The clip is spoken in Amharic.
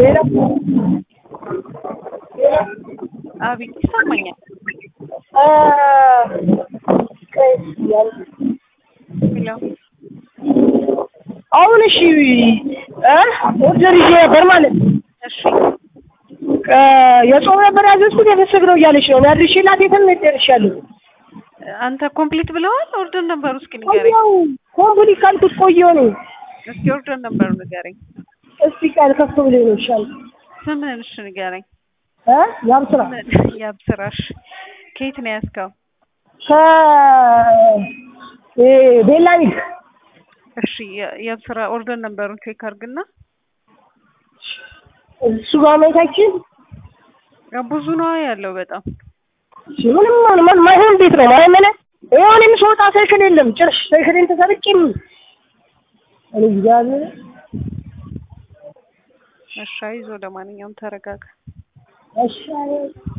ሌላ አቤት ይሰማኛል። አ ቆይ ያል ሄሎ አሁን እሺ እ ኦርደር ይዤ ነበር ማለት ነው። እሺ እ የጾም ነበር ያዘዝኩት የፍስክ ነው እያለች ነው። አድርሼላት የትም ደርሻለሁ። አንተ ኮምፕሊት ብለዋል። ኦርደር ነበሩ እስኪ ንገረኝ። ቆየሁ ኮምፕሊት ካልኩት ቆየሁ ነው። እስኪ ኦርደር ነበሩ ንገረኝ። እስቲ ቃል ከፍ ብሎ ነው ይሻል ስምህን እሺ ንገረኝ። እ ያብ ስራ ያብስራሽ ከየት ነው ያዝከው? ከ እ ቤላ ሚልክ እሺ የ- የብስራ ኦርደር ነበሩን ቼክ አድርግና እሱ ጋር ማየታችን ያው ብዙ ነው ያለው በጣም ምንም ማን ማን ማይሆን ቤት ነው ማይመነ ይሁን የምስወጣ ሳይክል የለም ጭራሽ ሳይክልን ተሰርቄም እኔ እግዚአብሔር እሺ አይዞህ ለማንኛውም ተረጋጋ። እሺ